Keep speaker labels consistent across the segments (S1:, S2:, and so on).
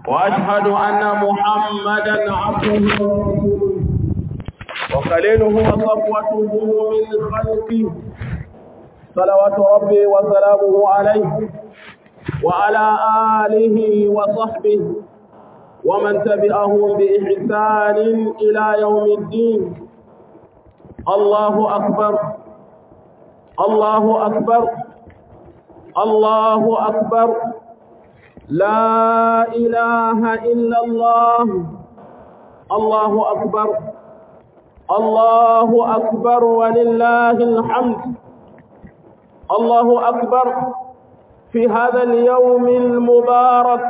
S1: وأشهد أن محمدا عبده وخليله وصفوته من خلقه صلوات ربي وسلامه عليه وعلى آله وصحبه ومن تبعهم بإحسان إلى يوم الدين الله أكبر الله أكبر الله أكبر لا إله إلا الله الله أكبر الله أكبر ولله الحمد الله أكبر في هذا اليوم المبارك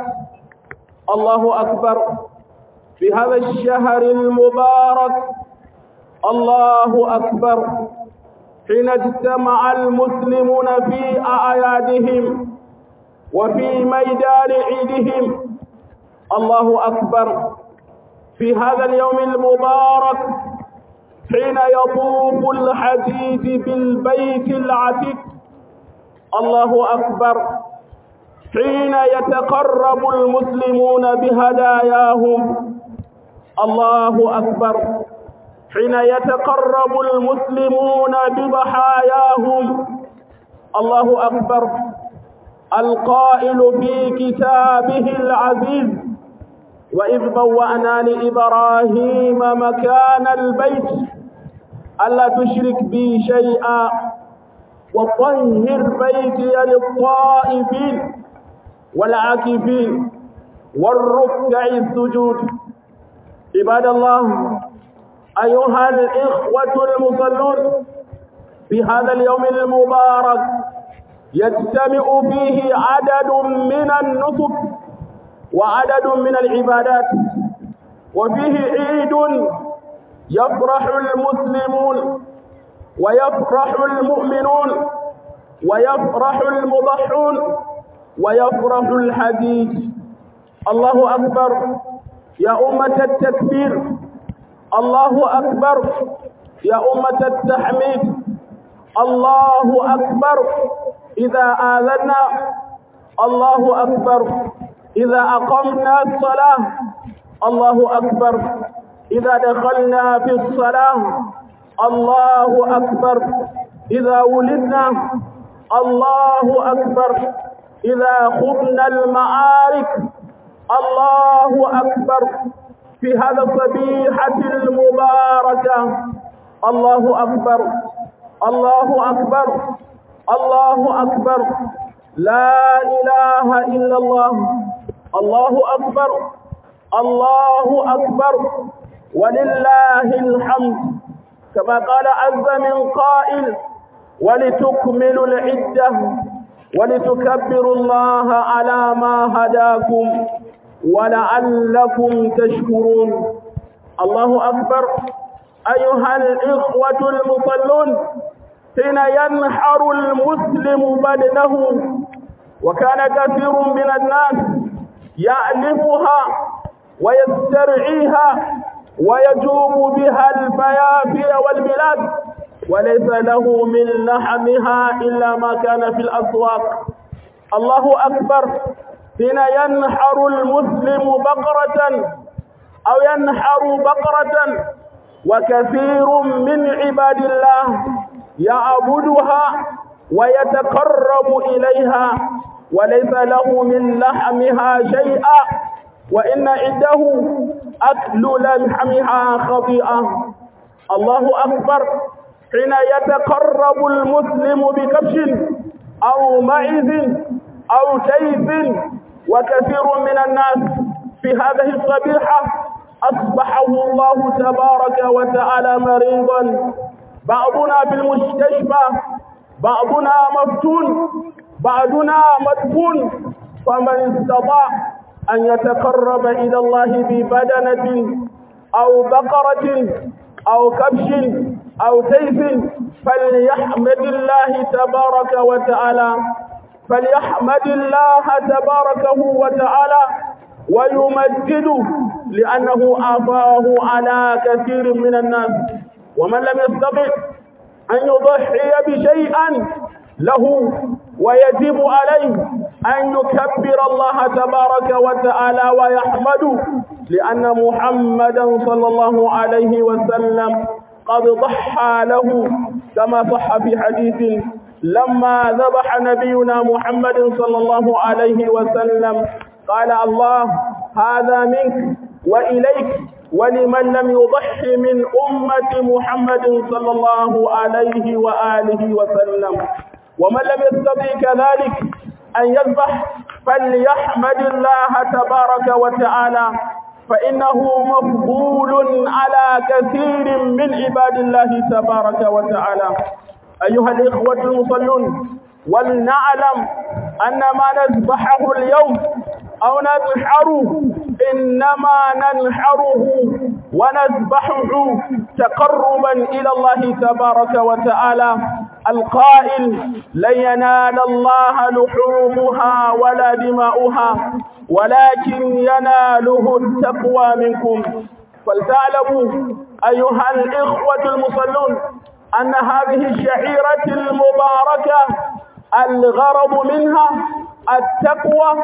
S1: الله أكبر في هذا الشهر المبارك الله أكبر حين اجتمع المسلمون في أعيادهم وفي ميدان عيدهم الله أكبر في هذا اليوم المبارك حين يطوف الحديد بالبيت العتيق الله أكبر حين يتقرب المسلمون بهداياهم الله أكبر حين يتقرب المسلمون بضحاياهم الله أكبر القائل في كتابه العزيز وإذ بوأنا لإبراهيم مكان البيت ألا تشرك بي شيئا وطهر بيتي للطائفين والعاكفين والركع السجود عباد الله أيها الإخوة المصلون في هذا اليوم المبارك يجتمع فيه عدد من النسك وعدد من العبادات وفيه عيد يفرح المسلمون ويفرح المؤمنون ويفرح المضحون ويفرح الحديث الله أكبر يا أمة التكبير الله أكبر يا أمة التحميد الله أكبر إذا آذنا الله أكبر إذا أقمنا الصلاة الله أكبر إذا دخلنا في الصلاة الله أكبر إذا ولدنا الله أكبر إذا خضنا المعارك الله أكبر في هذا الصبيحة المباركة الله أكبر الله أكبر الله أكبر لا إله إلا الله الله أكبر الله أكبر ولله الحمد كما قال عز من قائل ولتكملوا العدة ولتكبروا الله على ما هداكم ولعلكم تشكرون الله أكبر أيها الإخوة المصلون حين ينحر المسلم بدنه وكان كثير من الناس يألفها ويسترعيها ويجوب بها الفيافي والبلاد وليس له من لحمها إلا ما كان في الأسواق الله أكبر حين ينحر المسلم بقرة أو ينحر بقرة وكثير من عباد الله يعبدها ويتقرب إليها وليس له من لحمها شيئا وإن عنده أكل لحمها خطيئة الله أكبر حين يتقرب المسلم بكبش أو معز أو تيس وكثير من الناس في هذه الصبيحة أصبحه الله تبارك وتعالى مريضا بعضنا في المستشفى بعضنا مفتون بعضنا مدفون فمن استطاع أن يتقرب إلى الله ببدنة أو بقرة أو كبش أو سيف فليحمد الله تبارك وتعالى فليحمد الله تبارك وتعالى ويمجده لأنه أعطاه على كثير من الناس ومن لم يستطع أن يضحي بشيئا له ويجب عليه أن يكبر الله تبارك وتعالى ويحمده لأن محمدا صلى الله عليه وسلم قد ضحى له كما صح في حديث لما ذبح نبينا محمد صلى الله عليه وسلم قال الله هذا منك وإليك ولمن لم يضحي من أمة محمد صلى الله عليه وآله وسلم ومن لم يستطع كذلك أن يذبح فليحمد الله تبارك وتعالى فإنه مفضول على كثير من عباد الله تبارك وتعالى أيها الإخوة المصلون ولنعلم أن ما نذبحه اليوم أو ننحره إنما ننحره ونذبحه تقربا إلى الله تبارك وتعالى القائل لن ينال الله لحومها ولا دماؤها ولكن يناله التقوى منكم فلتعلموا أيها الإخوة المصلون أن هذه الشعيرة المباركة الغرض منها التقوى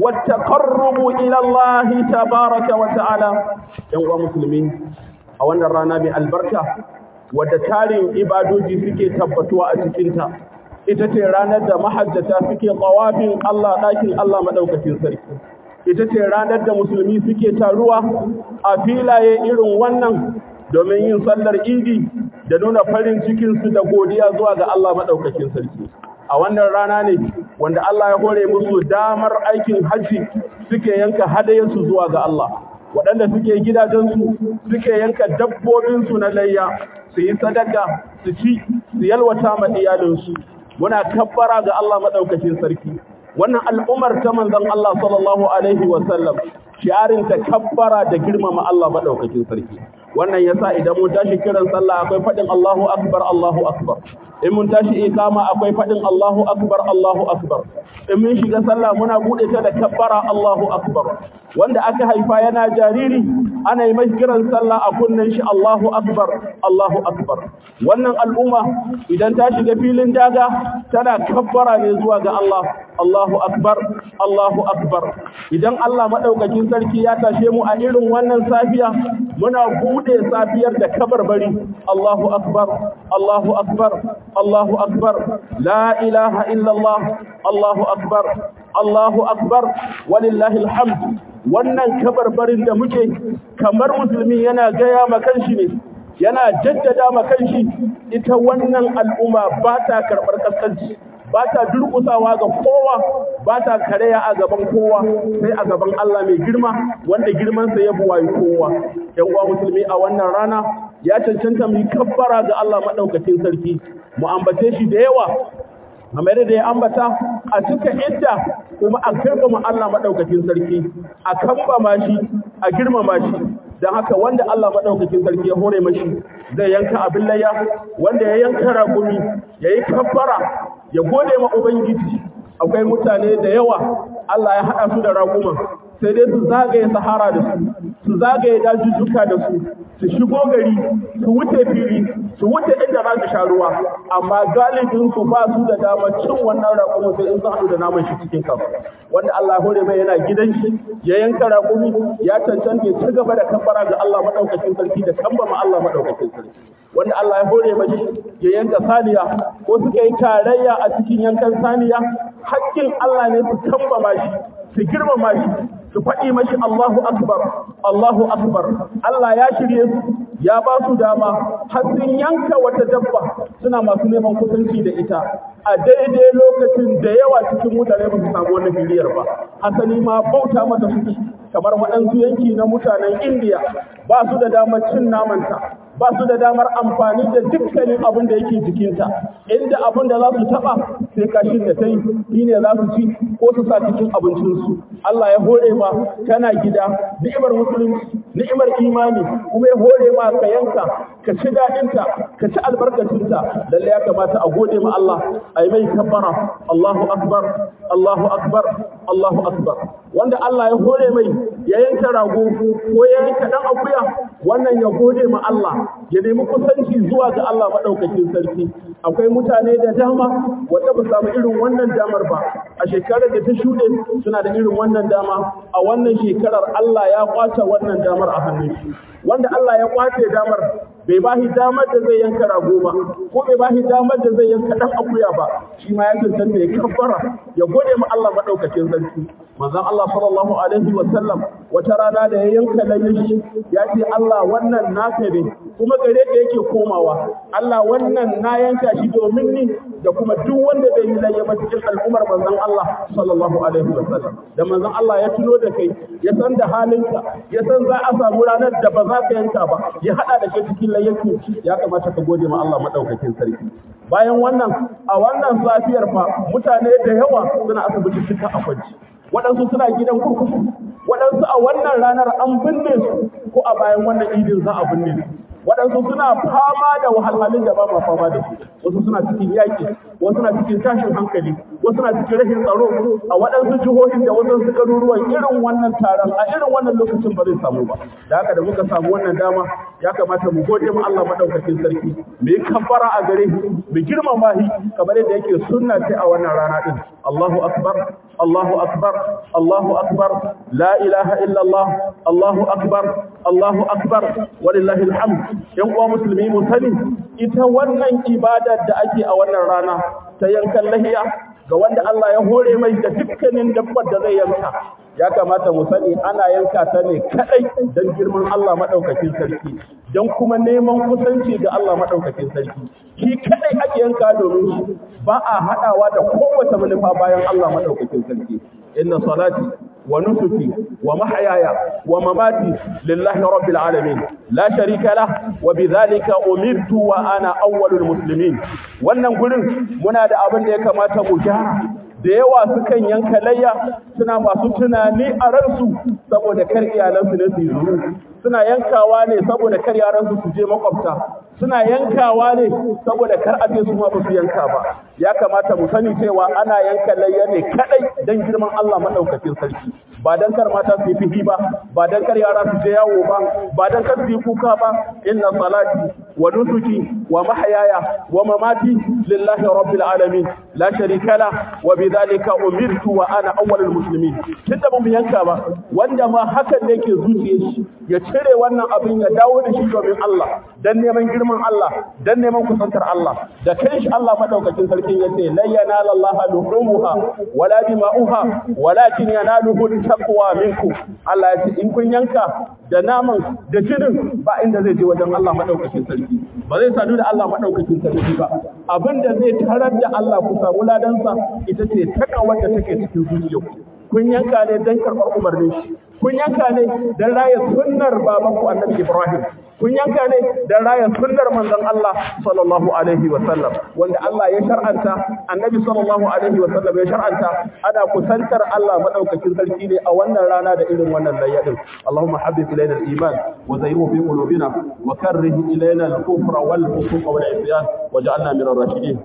S1: والتقرب إلى الله تبارك وتعالى يوم مسلمين أولا رانا بالبركة wadda tarin ibadoji suke tabbatuwa a cikinta ita ce ranar da mahajjata suke tsawafin Allah ɗakin Allah maɗaukakin sarki ita ce ranar da musulmi suke taruwa a filaye irin wannan domin yin sallar idi da nuna farin cikinsu da godiya zuwa ga Allah maɗaukakin sarki a wannan rana ne wanda Allah ya hore musu damar aikin hajji suke yanka hadayensu zuwa ga Allah waɗanda suke gidajensu suke yanka dabbobinsu na layya su yi sadaka su ci su yalwata ma iyalinsu muna kabbara ga Allah maɗaukakin sarki wannan al'umar ta manzon Allah sallallahu alaihi wa sallam shi'arin ta kabbara da girmama Allah maɗaukakin sarki wannan yasa idan mun tashi kiran sallah akwai faɗin Allahu akbar Allahu akbar in mun tashi ikama akwai faɗin Allahu akbar Allahu akbar in mun shiga sallah muna bude ta da kabbara Allahu akbar wanda aka haifa yana jariri ana yi mai kiran sallah a kunnen shi Allahu akbar Allahu akbar wannan al'umma idan ta shiga filin daga tana kabbara ne zuwa ga Allah Allahu akbar Allahu akbar idan Allah madaukakin sarki ya tashe mu a irin wannan safiya muna bude safiyar da kabarbari Allahu akbar Allahu akbar Allahu akbar la ilaha illallah Allahu akbar Allahu akbar walillahi alhamd wannan kabarbarin da muke kamar musulmi yana gaya ma kanshi ne yana jaddada ma kanshi ita wannan al'umma ba ta karɓar kaskanci ba ta durƙusawa ga kowa ba ta karaya a gaban kowa sai a gaban Allah mai girma wanda girmansa ya buwayi kowa yan uwa musulmi a wannan rana ya cancanta mu kabbara ga Allah madaukakin sarki mu ambace shi da yawa kamar da ya ambata a cika idda kuma a girmama Allah madaukakin sarki a kambama shi a girmama shi don haka wanda Allah madaukakin sarki ya hore mashi zai yanka abin layya wanda ya yanka ragumi ya yi kabbara ya gode ma ubangiji akwai mutane da yawa Allah ya haɗa su da raguman sai dai su zagaye sahara da su su zagaye dajujjuka da su su shigo gari su wuce fili su wuce inda za su sha ruwa amma galibin su ba su da dama cin wannan raƙumi sai in sun haɗu da naman shi cikin kafa wanda Allah hore mai yana gidan shi ya yanka raƙumi ya cancanta ya ci gaba da kambara ga Allah madaukakin sarki da kambama Allah madaukakin sarki wanda Allah ya hore mashi ya yanka saniya ko suka yi tarayya a cikin yankan saniya hakkin Allah ne su kambama shi su girmama shi su faɗi mashi Allahu Akbar, Allahu Akbar, Allah ya shirye su, ya ba su dama, har sun yanka wata dabba suna masu neman kusanci da ita, a daidai lokacin da yawa cikin mutane ba su samu wani filiyar ba, hasali ma bauta mata suke, kamar waɗansu yanki na mutanen Indiya ba su da damar cin namanta, ba su da damar amfani da dukkanin abin da yake jikinta, inda abin da za su taɓa sai kashin da ta yi, shi ne za su ci ko su sa cikin abincinsu. Allah ya hore ma kana gida ni'imar musulunci ni'imar imani kuma ya hore ma ka yanka ka ci daɗinta ka ci albarkacinta lalle ya kamata a gode ma Allah a yi mai kabbara Allahu akbar Allahu akbar Allahu akbar wanda Allah ya hore mai ya yanka rago ko ya yanka dan akuya wannan ya gode ma Allah ya nemi kusanci zuwa ga Allah madaukakin sarki akwai mutane da dama wanda ba su samu irin wannan damar ba a shekarar da ta shuɗe suna da irin wannan dama a wannan shekarar Allah ya kwace wannan damar a hannun shi wanda Allah ya kwace damar bai ba shi damar da zai yanka rago ba ko bai ba shi damar da zai yanka dan akuya ba shi ma ya cancanta ya kabbara ya gode ma Allah madaukakin sarki manzon Allah sallallahu alaihi wa sallam wata rana da ya yanka layin ya ce Allah wannan naka ne kuma gare ka yake komawa Allah wannan na yanka shi domin ni da kuma duk wanda bai yi layya ba cikin al'ummar manzon Allah sallallahu alaihi wa sallam da manzon Allah ya tuno da kai ya san da halinka ya san za a samu ranar da ba za ka yanka ba ya hada da kai cikin layyaki ya kamata ka gode ma Allah madaukakin sarki bayan wannan a wannan safiyar fa mutane da yawa suna asibiti cika a kwanci waɗansu suna gidan kurkuku waɗansu a wannan ranar an binne su ko a bayan wannan idin za a binne su waɗansu suna fama da wahalhalun da ba ma fama da su wasu suna cikin yaƙi wasu suna cikin tashin hankali wasu suna cikin rashin tsaro a waɗansu jihohin da wasu garuruwan irin wannan taron a irin wannan lokacin ba zai samu ba da haka da muka samu wannan dama ya kamata mu gode ma Allah madaukakin sarki mu yi kafara a gare shi mu girmama shi kamar yadda yake sunna ce a wannan rana din Allahu akbar Allahu akbar Allahu akbar la ilaha illa Allah Allahu akbar Allahu akbar walillahi alhamd yan uwa musulmi mu sani ita wannan ibadar da ake a wannan rana ta yankan lahiya ga wanda Allah ya hore mai da dukkanin dabbar da zai yanka ya kamata mu sani ana yanka ta ne kadai don girman Allah madaukakin sarki don kuma neman kusanci ga Allah madaukakin sarki shi kadai ake yanka domin shi ba a hadawa da kowace manufa bayan Allah madaukakin sarki inna salati wa nusuki wa mahyaya wa mamati lillahi rabbil alamin la sharika lah wa bidhalika umirtu wa ana awwalul muslimin wannan gurin muna da abin da ya kamata mu gyara da yawa sukan yanka layya suna masu tunani a ransu saboda kar iyalansu ne su yi zuru suna yankawa ne saboda kar yaransu su je makwabta suna yankawa ne saboda kar a ce su ma ba su yanka ba ya kamata mu sani cewa ana yanka layya ne kadai dan girman Allah madaukakin sarki ba dan kar mata su yi fihi ba ba dan kar yara su je yawo ba ba dan kar su yi kuka ba inna salati wa nusuki wa mahyaya wa mamati lillahi rabbil alamin la sharika la wa bidhalika umirtu wa ana awwalul muslimin tunda ba mu yanka ba wanda ma hakan ne ke zuciyar shi ya cire wannan abin ya dawo da shi domin Allah dan neman girman Allah dan neman kusantar Allah da kai shi Allah madaukakin sarkin yace la yanala Allah luhumuha wala dima'uha walakin yanaluhu taqwa minkum Allah ya ce in kun yanka da naman da jinin ba inda zai je wajen Allah madaukakin sarki ba zai sadu da Allah madaukakin sarki ba abinda zai tarar da Allah ku samu ladansa ita ce takawar da take cikin zuciyarku kun yanka ne don karɓar umarnin shi kun yanka ne don raya sunnar babanku annabi Ibrahim kun yanka ne don raya sunnar manzon Allah sallallahu alaihi wa sallam wanda Allah ya shar'anta annabi sallallahu alaihi wa sallam ya shar'anta ana kusantar Allah madaukakin sarki ne a wannan rana da irin wannan layyadin Allahumma habbib ilayna al-iman wa zayyinhu fi qulubina wa karrih ilayna al-kufra wal fusuq wal isyan waj'alna min ar-rashidin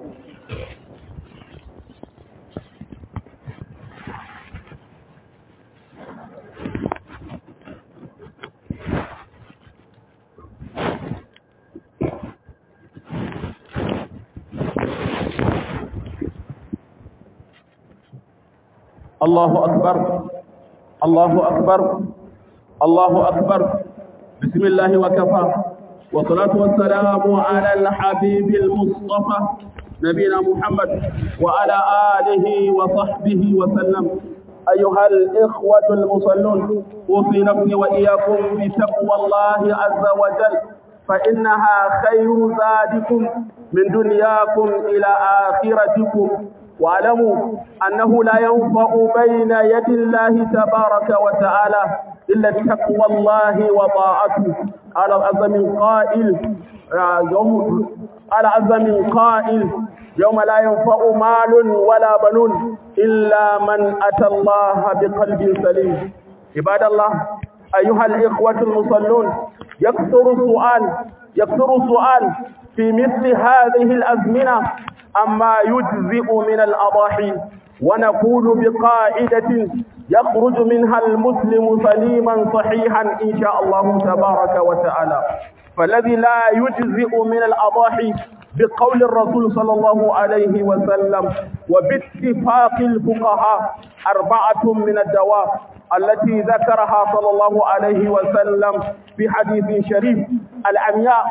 S1: الله أكبر الله أكبر الله أكبر بسم الله وكفى والصلاة والسلام على الحبيب المصطفى نبينا محمد وعلى آله وصحبه وسلم أيها الإخوة المصلون أوصي نفسي وإياكم بتقوى الله عز وجل فإنها خير زادكم من دنياكم إلى آخرتكم واعلموا أنه لا ينفع بين يد الله تبارك وتعالى إلا تقوى الله وطاعته على عز من قائل يوم على عز من قائل يوم لا ينفع مال ولا بنون إلا من أتى الله بقلب سليم عباد الله أيها الإخوة المصلون يكثر السؤال يكثر السؤال في مثل هذه الأزمنة أما يجزئ من الأضاحي ونقول بقاعدة يخرج منها المسلم سليما صحيحا إن شاء الله تبارك وتعالى فالذي لا يجزئ من الأضاحي بقول الرسول صلى الله عليه وسلم وباتفاق الفقهاء أربعة من الدواب التي ذكرها صلى الله عليه وسلم في حديث شريف العمياء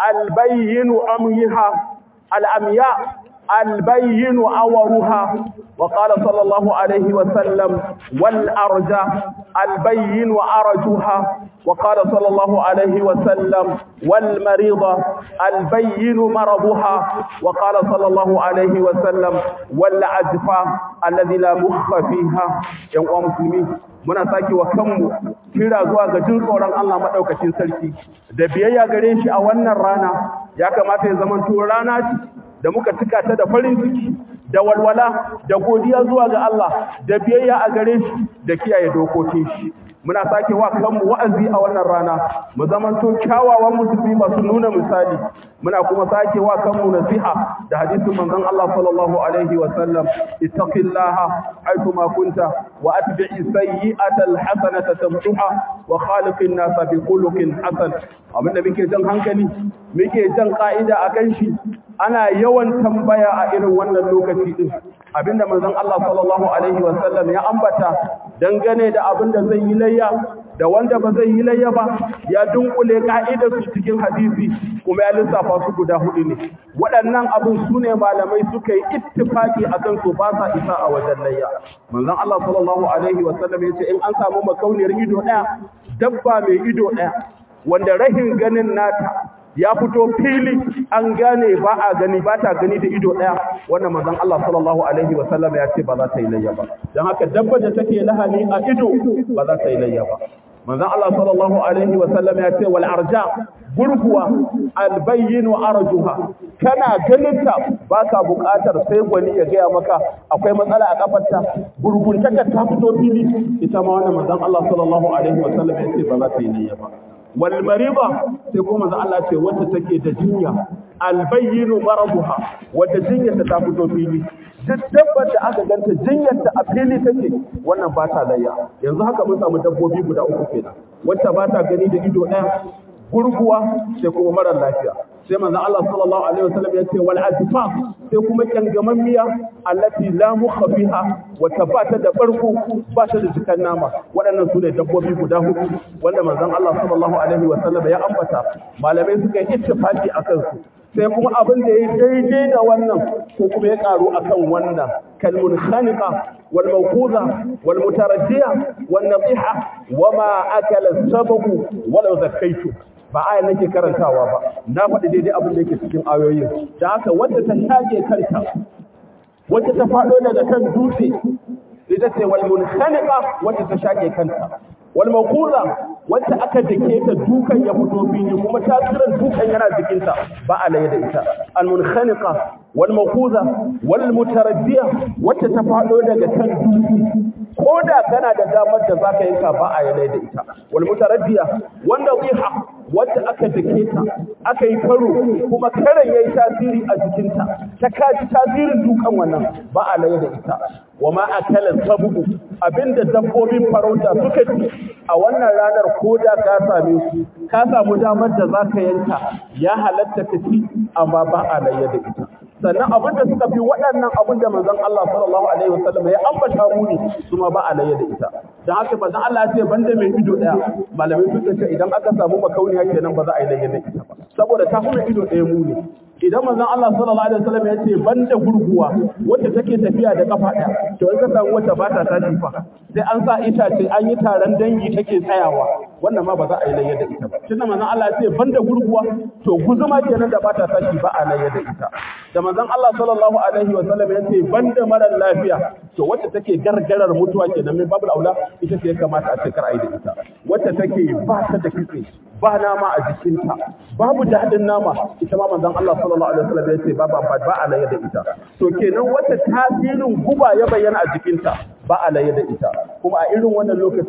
S1: البين عميها العمياء البين أورها وقال صلى الله عليه وسلم والأرجى البين وأرجها وقال صلى الله عليه وسلم والمريضة البين مرضها وقال صلى الله عليه وسلم والعجفة الذي لا مخ فيها يا مسلمين muna sake wa kanmu kira zuwa ga jin tsoron Allah madaukakin sarki da biyayya gare shi a wannan rana ya kamata ya zamanto rana ce da muka cika ta da farin ciki da walwala da godiya zuwa ga Allah da biyayya a gare shi da kiyaye dokokin shi muna sake wa kanmu wa'azi a wannan rana mu zamanto kyawawan musulmi masu nuna misali muna kuma sake wa kanmu nasiha da hadisin manzon Allah sallallahu alaihi wa sallam ittaqillaha haythu ma kunta wa atbi'i sayyi'ata alhasanata tamtuha wa khaliqin nasa bi khuluqin hasan abinda muke jan hankali muke jan ka'ida akan shi ana yawan tambaya a irin wannan lokaci din abinda manzon Allah sallallahu alaihi wa sallam ya ambata dangane da abinda zai yi layya da wanda ba zai yi layya ba ya dunkule ka'idar su cikin hadisi kuma ya lissafa su guda hudu ne waɗannan abin su ne malamai suka yi ittifaki akan su ba sa isa a wajen layya manzon Allah sallallahu alaihi wa sallam ya ce in an samu makauniyar ido ɗaya dabba mai ido ɗaya wanda rahin ganin nata ya fito fili an gane ba a gani ba ta gani da ido ɗaya wannan manzon Allah sallallahu alaihi wa sallam ya ce ba za ta yi layya ba dan haka dabba da take lahani a ido ba za ta yi layya ba manzon Allah sallallahu alaihi wa sallam ya ce wal arja gurguwa albayyin arjuha kana ganinta baka buƙatar sai gwani ya gaya maka akwai matsala a kafarta gurguntaka ta fito fili ita ma wannan manzon Allah sallallahu alaihi wa sallam ya ce ba za ta yi layya ba wal mariba sai kuma manzon Allah ce wacce take da jinya albayyin marabuha wacce jinyarta ta fito fili duk dabbar da aka ganta jinyarta a fili take wannan ba ta layya yanzu haka mun samu dabbobi guda uku kenan wacce ba ta gani da ido ɗaya gurguwa sai kuma marar lafiya sai manzon Allah sallallahu alaihi wasallam ya ce wal adfaf sai kuma kyangaman miya allati la mukha fiha wa tabata da barko ba ta da jikan nama waɗannan su ne dabbobi guda hudu wanda manzon Allah sallallahu alaihi wasallam ya ambata malamai suka yi ittifaqi akan su sai kuma abin da ya daidai da wannan ko kuma ya karu akan wannan kalmun khaniqa wal mawquza wal mutaraddiya wan nasiha wama akala sababu walau zakaitu ba aya nake karantawa ba na faɗi daidai abin da yake cikin ayoyin da haka wanda ta shage kanta wacce ta faɗo daga kan dutse ita ce wal munkhaniqa wacce ta shage kanta wal mawquza wacce aka dake ta dukan ya fito fili kuma tasirin dukan yana jikinta ba a laye da ita al munkhaniqa wal mawquza wal mutaraddiya wacce ta faɗo daga kan dutse ko da kana da damar da zaka yanka ba a laye da ita wal mutaraddiya wanda qiha wacce aka dake ta aka yi karo kuma karan yayi tasiri a jikinta ta kaji tasirin dukan wannan ba a laye da ita wa ma akala sabu abinda dabbobin farauta suka ci a wannan ranar ko da ka same su ka samu damar da zaka yanka ya halatta ka ci amma ba a laye da ita sannan abin da suka fi waɗannan abin da manzon Allah sallallahu alaihi wasallam ya ambata mu ne su ma ba a laye da ita dan haka manzon Allah ya ce banda mai ido daya malamai suka ce idan aka samu makauniya kenan ba za a yi laye da ita ba saboda ta kuma ido daya mu ne idan manzon Allah sallallahu alaihi wasallam ya ce banda gurguwa wacce take tafiya da kafa ɗaya to in ka samu wacce ba ta tashi fa sai an sa itace an yi taron dangi take tsayawa wannan ma ba za a yi layya da ita ba tunda manzon Allah ya ce banda gurguwa to guzuma kenan da ba ta tashi ba a layya da ita da manzon Allah sallallahu alaihi wasallam ya ce banda marar lafiya to wacce take gargarar mutuwa kenan min babul aula ita ce ya kamata a ce kar a yi da ita wacce take ba ta da kitse ba nama a jikinta babu daɗin nama ita ma manzon Allah sallallahu alaihi wasallam ya ce ba ba ba alayya da ita to kenan wata tasirin guba ya bayyana a jikinta ba alayya da ita kuma a irin wannan lokacin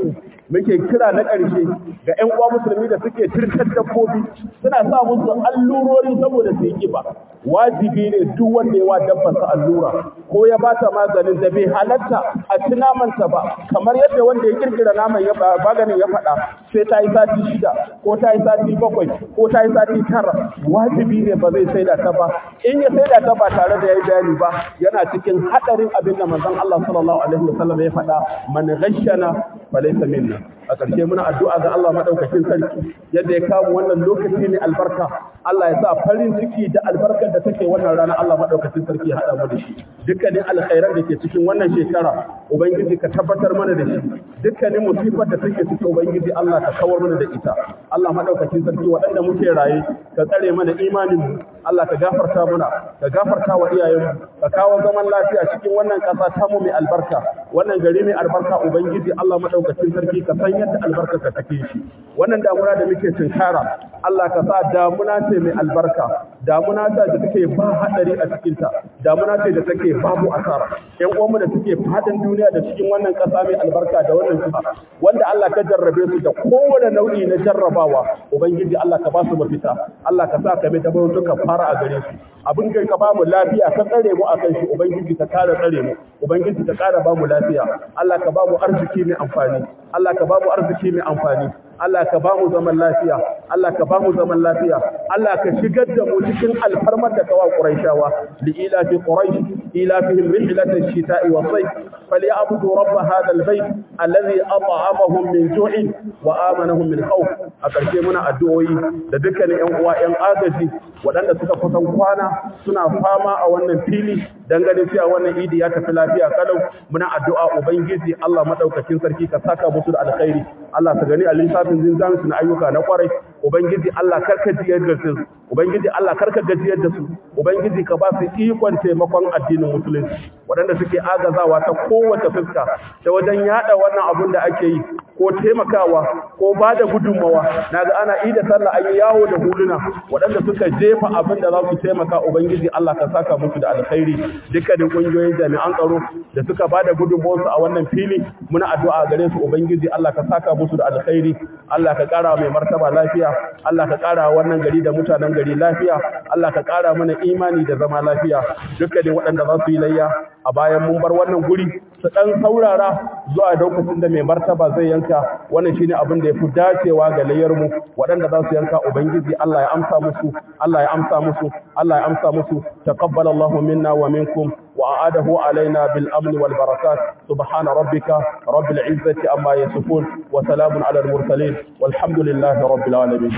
S1: muke kira na ƙarshe ga 'yan uwa musulmi da suke turkar dabbobi suna sa musu allurori saboda su yi kiba wajibi ne duk wanda ya wa dabbarsa allura ko ya bata maganin da bai halatta a ci namanta ba kamar yadda wanda ya kirkira naman ya maganin ya faɗa sai ta yi sati shida ko ta yi sati bakwai ko ta yi sati tara wajibi ne ba zai saida ta ba in ya saida ta ba tare da ya yi bayani ba yana cikin haɗarin abin da manzon Allah sallallahu alaihi wasallam ya faɗa man ghashana falaysa minna a ƙarshe muna addu'a ga Allah madaukakin sarki yadda ya kawo wannan lokaci ne albarka Allah ya sa farin ciki da albarkar da take wannan rana Allah madaukakin sarki ya haɗa mu da shi dukkanin alkhairan da ke cikin wannan shekara ubangiji ka tabbatar mana da shi dukkanin musibar da take cikin ubangiji Allah ka kawar mana da ita Allah madaukakin sarki waɗanda muke raye ka tsare mana imanin mu Allah ka gafarta mana ka gafarta wa iyayen mu ka kawo zaman lafiya cikin wannan ƙasa ta mu mai albarka wannan gari mai albarka ubangiji Allah madaukakin sarki ka san yadda albarka ka take shi wannan damuna da muke tunkara Allah ka sa damuna ce mai albarka damuna ce da take ba hadari a cikin ta damuna ce da take babu asara ƴan uwanmu da suke fadin duniya da cikin wannan ƙasa mai albarka da wannan ƙasa wanda Allah ka jarrabe su da kowane nau'i na jarrabawa ubangiji Allah ka ba su mafita Allah ka sa ka mai da ka fara a gare su abin kai ka ba mu lafiya ka tsare mu akan shi ubangiji ka kare tsare mu ubangiji ka kara ba mu lafiya Allah ka ba mu arziki mai amfani Allah ka ba mu arziki mai amfani Allah ka ba mu zaman lafiya Allah ka ba mu zaman lafiya Allah ka shigar da mu cikin alfarmar da kawa Quraishawa li ila fi Quraish ila fihim rihlat ash-shita'i wa sayf falyabudu rabb hadha al-bayt alladhi at'amahum min ju'in wa amanahum min khawf a karshe muna addu'o'i da dukkanin ƴan uwa ƴan agaji waɗanda suka kusan kwana suna fama a wannan fili dangane cewa wannan idi ya tafi lafiya kalau muna addu'a ubangiji Allah madaukakin sarki ka saka musu da alkhairi Allah ka gani a lissafin zinzan su na ayyuka na kwarai ubangiji Allah karka jiyar da su ubangiji Allah karka gajiyar da su ubangiji ka ba su ikon taimakon addinin musulunci waɗanda suke agazawa ta kowace fuska ta wajen yada wannan abun da ake yi ko taimakawa ko ba da gudunmawa naga ana ida sallah an yi yawo da huluna waɗanda suka jefa abin da za su taimaka ubangiji Allah ka saka musu da alkhairi dukkanin ƙungiyoyin jami'an tsaro da suka ba da gudunmawarsu a wannan fili muna addu'a gare su ubangiji Allah ka saka musu da alkhairi Allah ka ƙara mai martaba lafiya Allah ka ƙara wannan gari da mutanen gari lafiya Allah ka ƙara mana imani da zama lafiya dukkanin waɗanda za su yi layya a bayan mun bar wannan guri su ɗan saurara zuwa lokacin da mai martaba zai yanka wannan shine abin da ya fi dacewa ga layyar mu waɗanda za su yanka ubangiji Allah ya amsa musu Allah ya amsa musu Allah ya amsa musu taqabbal Allahu minna wa minkum wa a'adahu alaina bil amn wal barakat subhana rabbika rabbil izzati amma yasifun wa salamun ala al mursalin walhamdulillahi rabbil alamin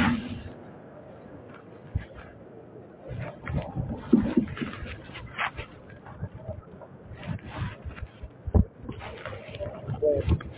S1: Thank you.